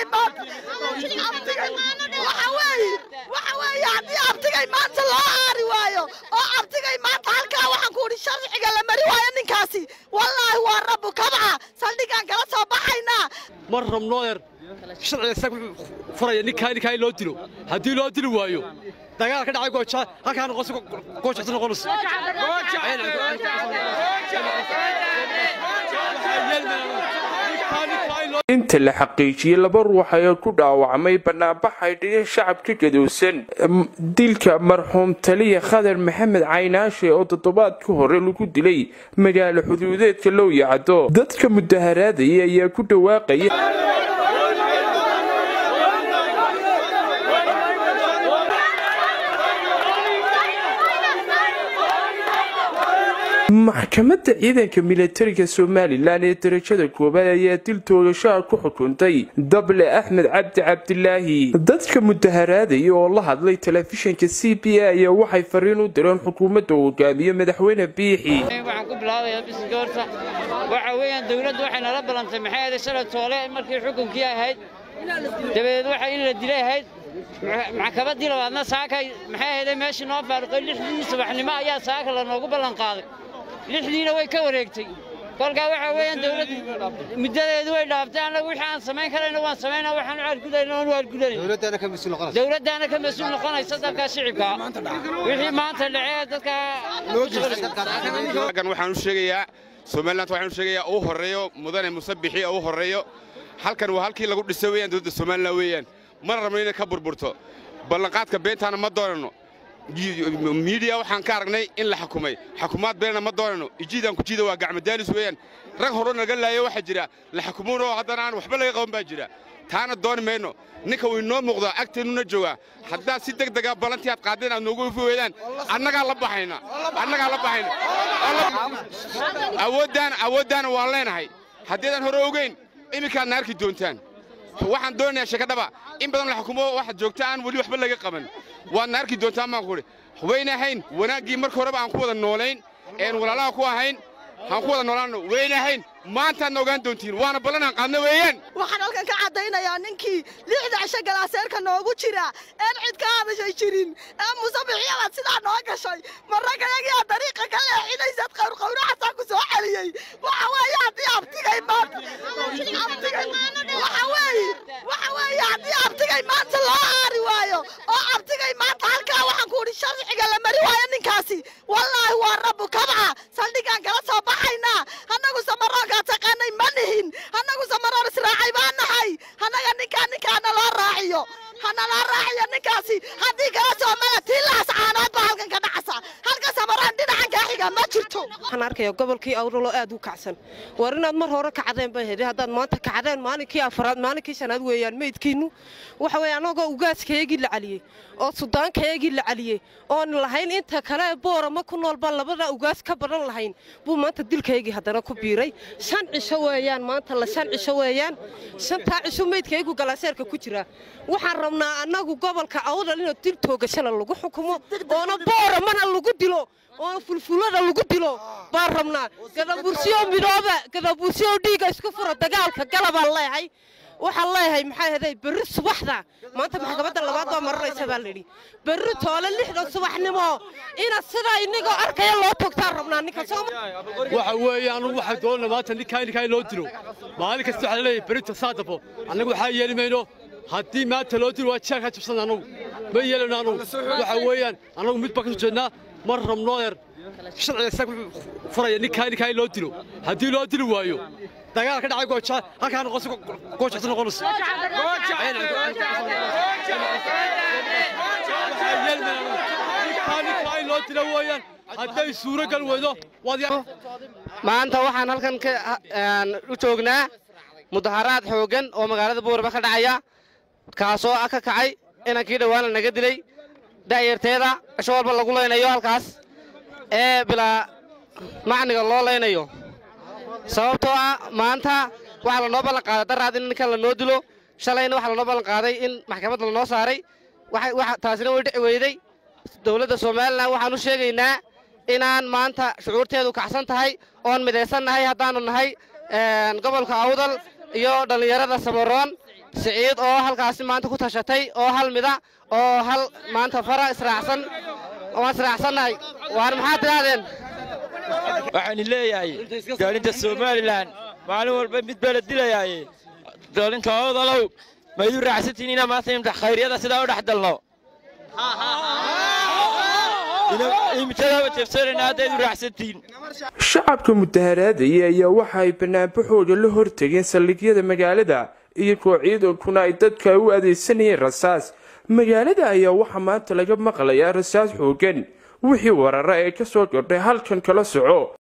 abtigay maanta abtigay waxa weeye waxa weeye haddii abtigay maanta loo aari waayo oo abtigay maanta halkaa waxaan ku idhi sharciga la mari waayo ninkaasi wallaahi waa rabbu kabca saldhigaan kala soo baxaynaa mar rabnooyer sharciga isaga wuxuu furaya ninkaa ninkaa in loo dilo haddii loo dili waayo dagaal ka dhacay gooja halkaa noqonaysa goojacsa noqonaysa inta la xaqiijiyey laba ruux ayaa ku dhaawacmay banaanbax ay dhigeen shacabka gadowsan dilka marxuum taliya khadar maxamed caynaashe oo toddobaadka hore lagu dilay magaalo xuduudeedka lowyacdo dadka mudaharaadaya ayaa ku dhawaaqaya maxkamadda ciidanka milatariga somalilan ee darajada koowaad ayaa dil toogashaha ku xukuntay dable axmed cabdi cabdilaahi dadka mudaharaadaya oo la hadlay telefishinka c b a ayaa waxay fariin u direen xukuumadda uu hogaamiye madaxweyne biixi waxaan ku bilaabayaa bisinka horta waxa weeyaan dawladdu waxay nala ballantay maxay ahayd shalay toole markii xukunkii ahayd dabadeed waxa in la dilay ahayd maxkamaddii labaadna saakay maxay ahayd meeshii noo faaruqay lixdii subaxnimo ayaa saaka lanoogu ballan qaaday lixdiina way ka wareegtay kolkaa waxaa weeyaan dawladdu muddadeedu way dhaaftay annagu wixii aan samayn karayna waan samaynaa waxaan u argudayna waan u argudanay dawladdaana ka mas-uul noqonaysa dadka shicibka wixii maanta dhacee dadka halkan waxaan u sheegayaa somaliland waxaan u sheegayaa uu horreeyo mudane musabixi uu horreeyo halkan waa halkii lagu dhisay weeyaan dowladda somaliland weeyaan mana rabno inay ka burburto ballanqaadka beentaana ma doonano miidiya waxaan ka aragnay in la xukumay xukumaad beena ma doonano ijiidaan kujiida waa gacmadaalis weeyaan rag hore naga laayo waxaa jira la xukumuunoo haddana aan waxba laga qaban baa jira taana dooni mayno ninka wuu inoo muuqdaa agteennuna joogaa haddaad si deg dega ballantii aad qaadeen aad noogu ifi weydaan annagaa la baxayna annagaa la baxayna awooddaana awooddaana waan leenahay haddiidan hore ogeyn iminkaadna arki doontaan waxaan doonayaa sheekadhaba in badan la xukumo waxaad joogta aan weli waxba laga qaban waadna arki doontaan baan kuhi wayna ahayn wanaaggii marka horeba aan ku wada noolayn een walaalaha ku ahayn aan ku wada noolaanno wayna ahayn maantaadna ogaan doontiin waana ballan aan qaadna weeyaan waxaan halkan ka caddaynayaa ninkii lixda cisho galaaseerka noogu jira een cid ka hadashay jirin ee musabixiyadaad sidaa noo gashay marragayagiyaa dariiqa ka leexinaysad qawrqawraxasaa ku soo celiyey waxa weeye haddii abtigay maanta abtigay waxa weeye waxa weeye haddii abtigay maanta loo aari waayo oo abtigay maanta halkaa waxaan ku idhi sharciga la mari waayo ninkaasi wallaahi waa rabbu kabca saldhigaan kala soo baxaynaa annagu samaroonkaa taqaanay ma nihin annagu samaroon israacay baa nahay annaga ninkaa ninkaana loo raaciyo hana loo raaciyo ninkaasi haddii kala soo mala tiilaas caanood baa halkan ka dhacasa halka samaroon dhinacan kaa xiga ma jirto waxaan arkaya gobolkii awraloo aad u kacsan war inaad mar hore kacdeen bay hede haddaad maanta kacdeen maalinkii afaraad maalinkii shanaad weeyaan meydkiinnu waxa weeye annagoo ugaaskayagii la caliyey oo sudaankayagii la caliyey oon lahayn inta kale boorama ku noolba labada ugaas ka badan lahayn buu maanta dilkaygii haddana ku biiray shan cisho weeyaan maanta la shan cisho weeyaan shantaa cisho meydkaygu galaaseerka ku jira waxaan rabnaa annagu gobolka awdal inuu dil toogashana lagu xukumo oona booramana lagu dilo oo fulfulada lagu dilo baan rabnaa gadabursiyo midooba gadabursiyo dhiiga isku fura dagaalka galabaan leehay waxaan leeyahay maxaa heday berri subaxda maanta maxkamadda labaad baa maranaysa baa layidhi berri toole lixda subaxnimo ina sidaa inagoo arkaya loo togtaan rabnaa ninka waxa weeye anugu waxaa doonana maanta ninkaa ninkaa in loo dilo maalin kasta waxaa laleeyahay berita saadafo annagu waxaa yeeli mayno haddii maanta loo dilo waa jeelkaa jabsan annagu ma yeelano annagu waxa weeyaan annagu mid baan ka soo jeednaa mar rabnooyer sharciga isaga wuxuu furaya ninkaa ninkaa in loo dilo haddii loo dili waayo dagaal ka dhacay gooja halkaa noqonaysa goojacsa noqonaysa ninkaa in loo dilo weeyaan hadday suuro gal weydo waad maanta waxaan halkan u joognaa mudaharaad xooggan oo magaalada buuraba ka dhacaya kaasoo ah ka kacay inankii dhowaana naga dilay da'yarteeda cisho walba lagu laynayo halkaas ee bilaa macniga loo laynayo sababtoo ah maanta waxaa lanoo ballan qaaday daraad in ninkan lanoo dilo shalayna waxaa lanoo ballan qaaday in maxkamadda lanoo saaray taasina way dhici weyday dowladda somalilan waxaan u sheegaynaa inaan maanta shucuurteedu kacsan tahay oon midaysan nahay haddaannu nahay gobolka awdal iyo dhallinyarada samaroon siciid oo halkaasi maanta ku tashatay oo hal mida oo hal maanta fara israacsan waan israacsannahay waar maxaad tidhaahdeen waxaan leeyahay daalinta somalilan maalin walba mid baa la dilayaaye daalinta odalow ma idu raacsantiin inaa maanta imtax khayryada sidaa u dhex dalno imijadaaba jeebsanayna hadda idu raacsantiin shacabka mudaharaadaya ayaa waxa ay banaanbaxooda la hortageen saldhigyada magaalada iyagoo ciidankuna ay dadka u adeegsanayeen rasaas magaalada ayaa waxaa maanta laga maqlayaa rasaas xoogan wixii warara ee ka soo kordhay halkan kala soco